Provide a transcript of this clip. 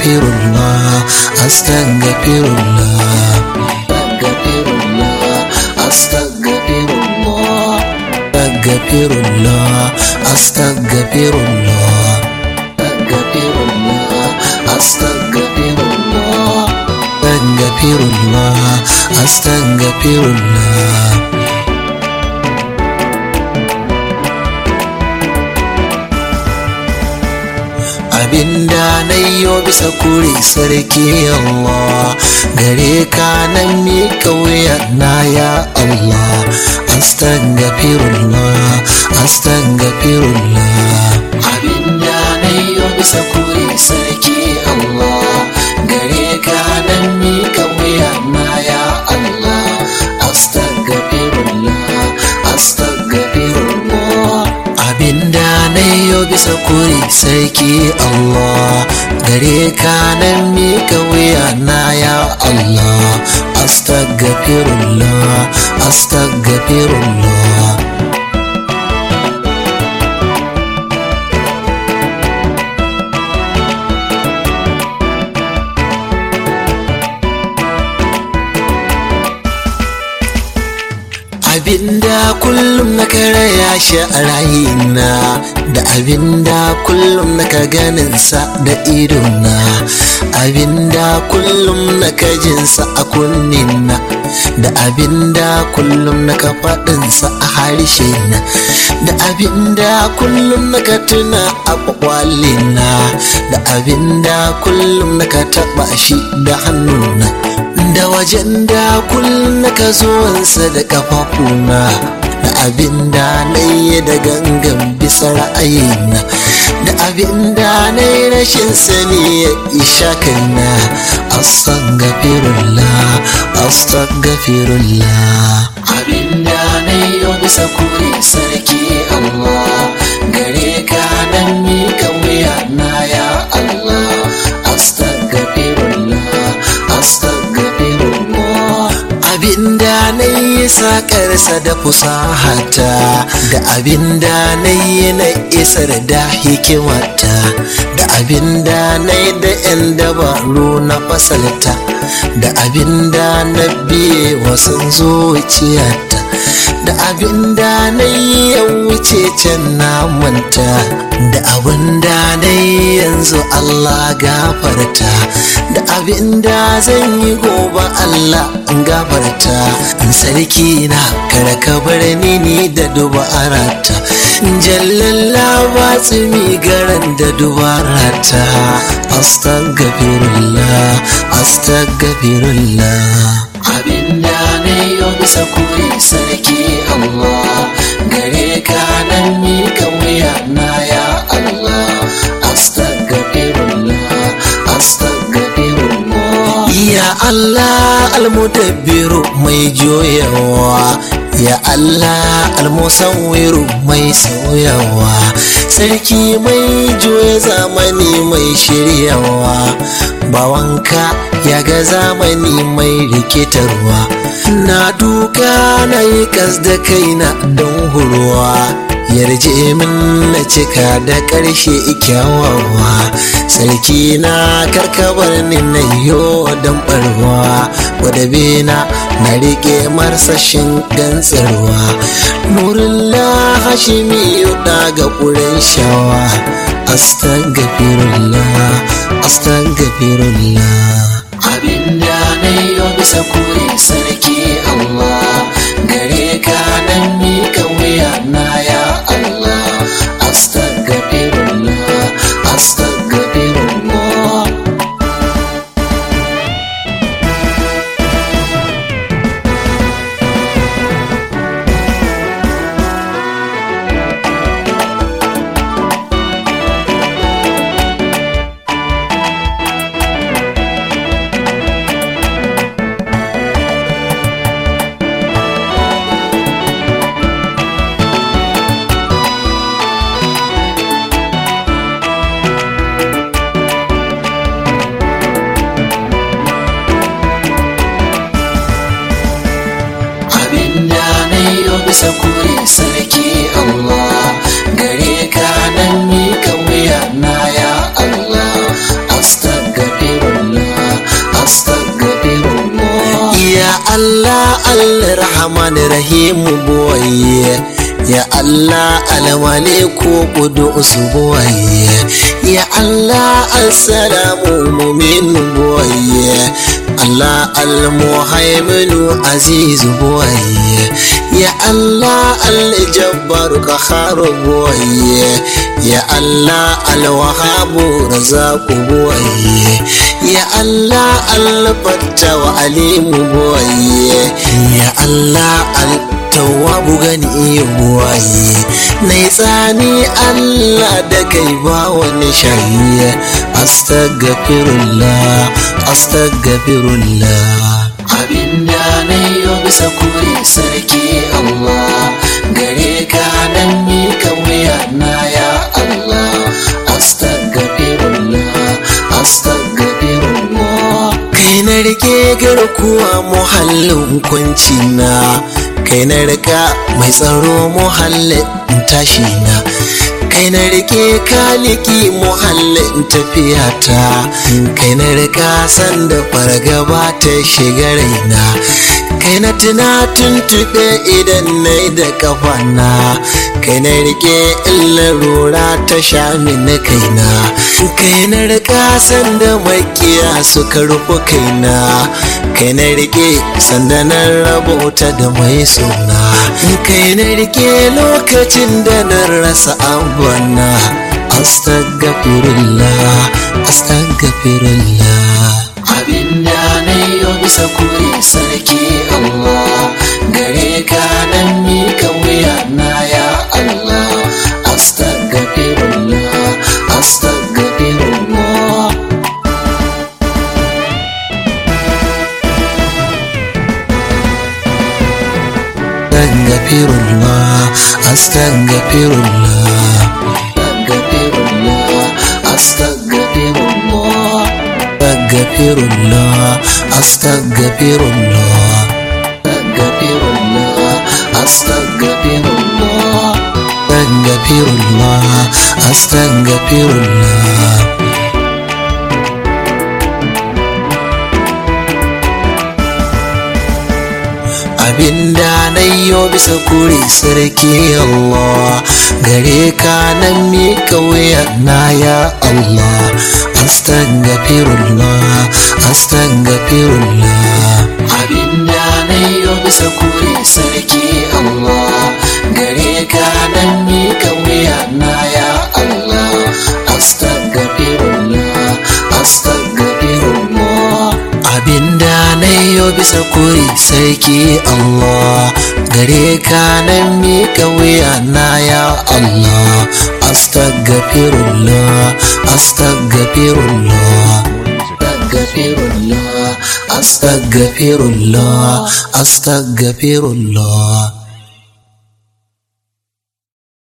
astaghfirullah astaghfirullah astaghfirullah astaghfirullah astaghfirullah astaghfirullah astaghfirullah astaghfirullah abinda na yo bisa kure sarki Allah gare ka nan mi kauya na ya Allah astaghfirullah astaghfirullah abinda na yo bisa kure sarki Allah gare ka nan mi kauya na ya Allah astaghfirullah astaghfirullah abinda na yo bisa kure sarki Allah gare ka nan mi wuya na ya Allah astaghfirullah astaghfirullah abinda kullum na karaya shi a rayina da abinda kullum na ka ganinsa da idona abinda kullum na ka jinsa a kunnina da abinda kullum na ka faɗinsa a harshe na da abinda kullum na ka tuna a kwakwalina da abinda kullum na ka taɓa shi da hannuna da wajen da kullum na ka zuwansa da kafafuna da abin da na yi da gangan bisa ra'ayina da abin da na yi rashin sani ya isha kaina astaghfirullah astaghfirullah abin da na yi bisa kure sarki Allah gare ka nan mi wuya na ya Allah astaghfirullah astaghfirullah abinda na yi sakarsa da fusahata da abinda na yi na isar da hikimata da abinda na yi da 'yan dabaru na fasalta da abinda na biye wasan zuciyata da abinda na yi ya wuce can na manta da abinda na yi yanzu Allah gafarta da abinda zan yi gobe Allah gafarta sarki na kar ka bar ni ni da dubarata jallalla ba tsimi garan da dubarata astaghfirullah astaghfirullah abinda na yau bisa kuri sarki Allah gare ka nan mi wuya na ya Allah astaghfirullah astaghfirullah ya Allah almudabbiru mai joyawa ya Allah almusawwiru mai sauyawa sarki mai juya zamani mai shiryawa bawanka ya ga zamani mai rikitarwa na duka na yi kas da kaina don hurwa yarje min na cika da ƙarshe kyawawa sarki na karkabar ni na yo don barwa wadabe na na riƙe marsashin gantsarwa nurullah hashimi yuɗa ga ƙuren shawa astagfirullah astagfirullah abinda na yi bisa kuri sarki Allah gare ka nan mi wuya na ya Allah astaghfirullah astaghfirullah abinda na yi bisa kuri sarki Allah gare ka nan mi wuya na ya Allah astaghfirullah Allah rahman rahim boye ya Allah almaliku qudus boye ya Allah assalamu mumin boye Allah almuhaiminu aziz boye ya Allah aljabbar qahar boye ya Allah alwahabu razaq boye ya Allah alfatta wa alimu boye ya Allah al tawabu gani iya buwaye na yi tsani Allah da kai ba wani shayi astagfirullah astagfirullah abinda na yi bisa kure sarki Allah gare ka nan mi wuya na ya Allah astagfirullah astagfirullah kai na rike garkuwa muhallin kwanci na kai na rika mai tsaro muhallin tashi na kai na rike kaliki muhallin tafiyata kai na rika sanda fargaba ta shiga raina kai na tuna tuntube idan na da kafana kai na rike illarura ta sha mini kaina kai na rika sanda makiya suka rufe kaina kai na rike sanda na rabota da mai suna kai na rike lokacin da na rasa abana astagfirullah astagfirullah abinda na yi bisa kure sarki Allah gare ka nan mi wuya na ya Allah astagfirullah astagfirullah astagfirullah astagfirullah astagfirullah astagfirullah astagfirullah astagfirullah astagfirullah astagfirullah astagfirullah abinda na yo bisa kure sarki Allah gare ka nan mi wuya na ya Allah astagfirullah astagfirullah abinda na yo bisa kure sarki Allah gare ka nan mi wuya na ya Allah astagfirullah astagfirullah abinda na yo bisa kuri sarki Allah gare ka nan miƙa wuya na ya Allah astagfirullah astagfirullah astagfirullah astagfirullah astagfirullah